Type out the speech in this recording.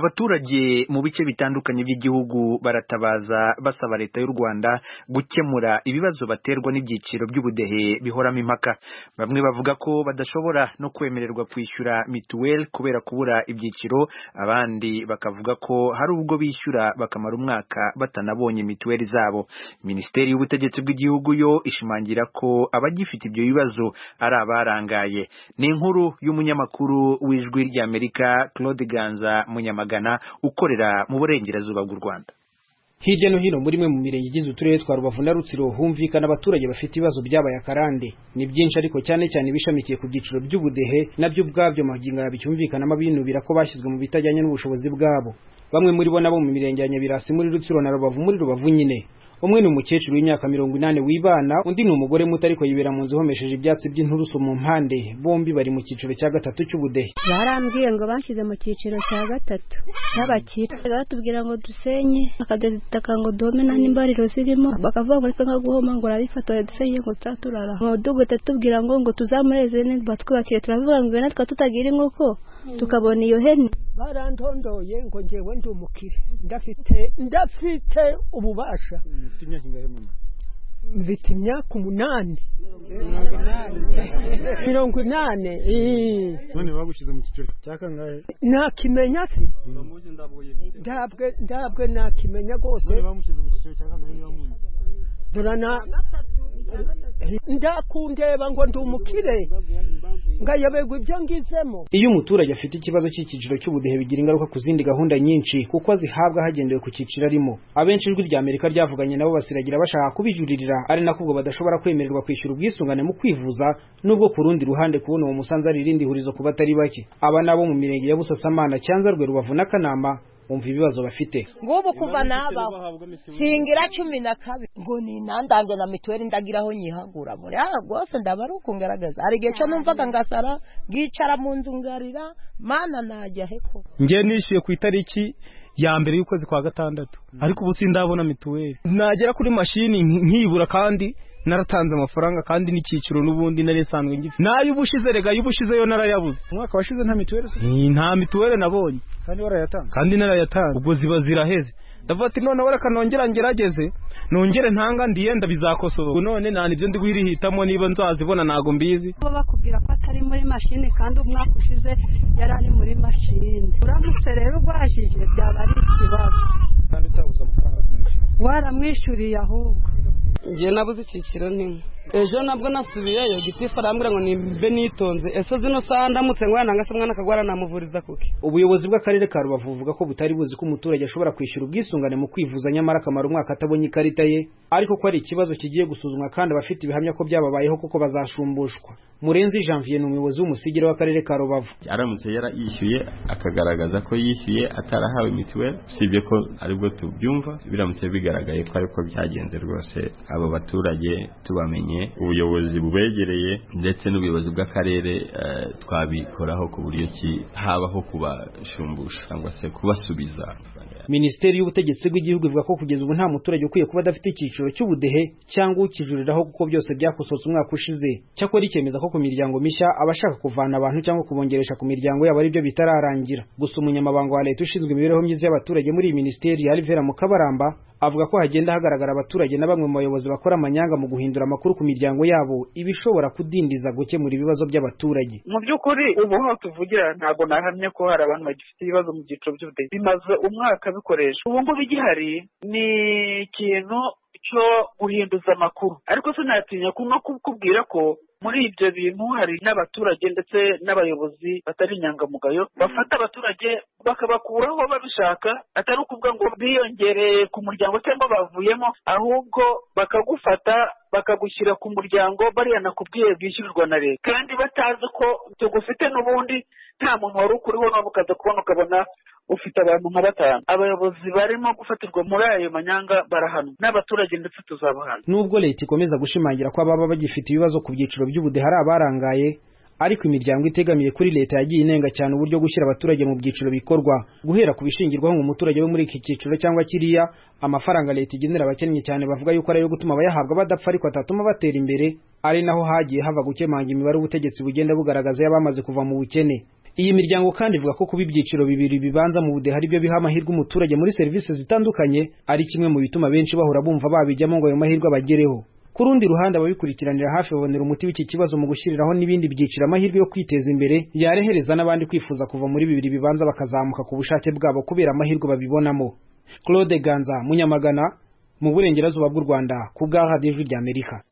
abaturage mu bice bitandukanye by'igihugu baratabaza basaba leta y'u Rwanda gukemura ibibazo baterwa n'ibyiciro by'ubudehe bihoramo impaka bamwe bavuga ko badashobora no kwemererwa kwishyura mituweli kubera kubura ibyiciro abandi bakavuga ko hari ubwo bishyura bakamara umwaka batanabonye mituweli zabo minisiteri y'ubutegetsi bw'igihugu yo ishimangira ko abagifite ibyo bibazo ari abarangaye ni inkuru y'umunyamakuru w'ijwi ry'Amerika Claude Ganza Munyamagana ukorera mu burengerazuba bw'u Rwanda hirya no hino muri mwe mu mirenge igize uturere twa Rubavu na Rutsiro humvikana abaturage bafite ibibazo byabaye akarande ni byinshi ariko cyane cyane bishamikiye ku byiciro by'ubudehe nabyo ubwabyo magingo bicyumvikanamo binubira ko bashyizwe mu bitajyanye n'ubushobozi bwabo bamwe muri bo nabo mu mirenge ya Nyabirasi muri Rutsiro na Rubavu muri Rubavu nyine umwe ni umukecuru w'imyaka mirongo inani wibana undi ni umugore muto ariko yibera mu nzu ihomesheje ibyatsi by'inturusu mu mpande bombi bari mu cyiciro cya gatatu cy'ubudehe barambwiye ngo banshyize mu cyiciro cya gatatu cy'abakire batubwira ngo dusenye bakadutaka ngo duhome nta n'imbariro zirimo bakavuga ngo nitwe nka guhoma ngo urabifatora dusenye ngo tutaturara umudugudu atatubwira ngo ngo tuzamureze neza batwubakiye turavuga ngo natwe tutagira inkoko tukabona iyo hene barandondoye ngo ngewe ndi umukire ndafite ndafite ububasha mfite imyaka umunani mirongo inani none bagushyize mu kiciro cya kangahe nakimenya se ndabwe ndabwe nakimenya rwose dore na ndakundeba ngo ndi umukire ngayoberwa ibyo ngizemo iyo umuturage afite ikibazo cy'icyiciro cy'ubudehe bigira ingaruka ku zindi gahunda nyinshi kuko azihabwa hagendewe ku cyiciro arimo abenshi ijwi rya amerika ryavuganye nabo basiragira bashaka kubijuririra ari nako ubwo badashobora kwemererwa kwishyura ubwisungane mu kwivuza nubwo ku rundi ruhande kubona uwo musanzu ari irindi hurizo ku batari bake aba nabo mu mirenge ya busasamana cyanzarwe rubavu n'akanama umva ibibazo bafite ngubu kuva nabaho singira cumi na kabiri ngo ni nandange na mituweli ndagira aho nyihagura muri aha rwose ndaba ari ukungaragaza hari igihe cyo numvaga ngasara ngicara mu nzu ngarira mana najya heko ngiye nishyuye ku itariki ya mbere y'ukwezi kwa gatandatu ariko ubu sindabona mituweli nagera kuri mashini nkibura kandi naratanze amafaranga kandi n'icyiciro n'ubundi nari isanzwe ngifite nay'ubushize rega y'ubushizeyo narayabuze umwaka washize nta mituweli nta mituweli nabonye kandi warayatanga kandi narayatanga ubwo ziba ziraheze ndavuga ati noneho reka nongera ngerageze nongere ntanga ndiyenda bizakosoba none nta nibyo ndi guhirihitamo niba nzazibona ntago mbizi baba bakubwira ko atari muri mashini kandi umwaka ushize yari ari muri mashini uramutse rero urwajije byaba ari ikibazo kandi utabuze amafaranga waramwishyuriye ahubwo ngewe nabuze icyiciro nimwe ejo nabwo nasubiyeyo gitifu arambwira ngo nimbe nitonze ese zino saha ndamutse ngwana ngo ese umwana akagwara namuvuriza kuki ubuyobozi bw'akarere ka rubavu buvuga ko butari buzi ko umuturage ashobora kwishyura ubwisungane mu kwivuza nyamara akamara umwaka atabonye ikarita ye ariko ko ari ikibazo kigiye gusuzumwa kandi abafite ibihamya ko byababayeho kuko bazashumbushwa murenzi janvier ni umuyobozi w'umusigire w'akarere ka rubavu aramutse yarayishyuye akagaragaza ko yishyuye atarahawe mituweli usibye ko aribwo tubyumva biramutse bigaragaye ko ariko byagenze rwose abo baturage tubamenye ubuyobozi bubegereye ndetse n'ubuyobozi bw'akarere twabikoraho ku buryo ki habaho kubashumbusha cyangwa se kubasubiza minisiteri y'ubutegetsi bw'igihugu ivuga ko kugeza ubu nta muturage ukwiye kuba adafite icyiciro cy'ubudehe cyangwa ukijuriraho kuko byose byakosotse umwaka ushize cyakora ikemeza ko ku miryango mishya abashaka kuvana abantu cyangwa kubongeresha ku miryango yabo aribyo bitararangira gusa umunyamabanga wa leta ushinzwe imibereho myiza y'abaturage muri iyi minisiteri alivera mukabaramba avuga ko hagenda hagaragara abaturage na bamwe mu bayobozi bakora amanyanga mu guhindura amakuru ku miryango yabo ibishobora kudindiza gukemura ibibazo by'abaturage mu by'ukuri ubu aho tuvugira ntabwo nahamya ko hari abantu bagifite ibibazo mu byiciro by'ubudehe bimaze umwaka bikoresha ubu ngubu igihari ni ikintu cyo guhinduza amakuru ariko sinatinya no kukubwira ko muri ibyo bintu hari n'abaturage ndetse n'abayobozi batari inyangamugayo bafata abaturage bakabakuraho babishaka atari ukuvuga ngo biyongereye ku muryango cyangwa bavuyemo ahubwo bakagufata bakagushyira ku muryango bariya nakubwiye bwishyurirwa na leta kandi batazi ko tugufite n'ubundi nta muntu wari ukuriho none ukaza kubona ukabona ufite abantu nka batanu abayobozi barimo gufatirwa muri ayo manyanga barahanwa n'abaturage ndetse tuzabahana nubwo leta ikomeza gushimangira ko ababa bagifite ibibazo ku byiciro by'ubudehe hari abarangaye ariko imiryango itegamiye kuri leta yagiye inenga cyane uburyo gushyira abaturage mu byiciro bikorwa guhera ku bishingirwaho ngo umuturage wo muri iki cyiciro cyangwa kiriya amafaranga leta igenera abakennye cyane bavuga yuko ari ayo gutuma abayahabwa badapfa ariko atatuma batera imbere ari naho hagiye hava gukemanga imibare ubutegetsi bugenda bugaragaza y'abamaze kuva mu bukene iyi miryango kandi ivuga ko kuba ibyiciro bibiri bibanza mu budehe ari byo biha amahirwe umuturage muri serivisi zitandukanye ari kimwe mu bituma benshi bahora bumva babijyamo ngo ayo mahirwe abagereho ku rundi ruhande ababikurikiranira hafi babonera umuti w'iki kibazo mu gushyiriraho n'ibindi byiciro amahirwe yo kwiteza imbere yarehereza n'abandi kwifuza kuva muri bibiri bibanza bakazamuka ku bushake bwabo kubera amahirwe babibonamo claude ganza munyamagana mu burengerazuba bw'u rwanda ku bwa radiyo ijwi ry'amerika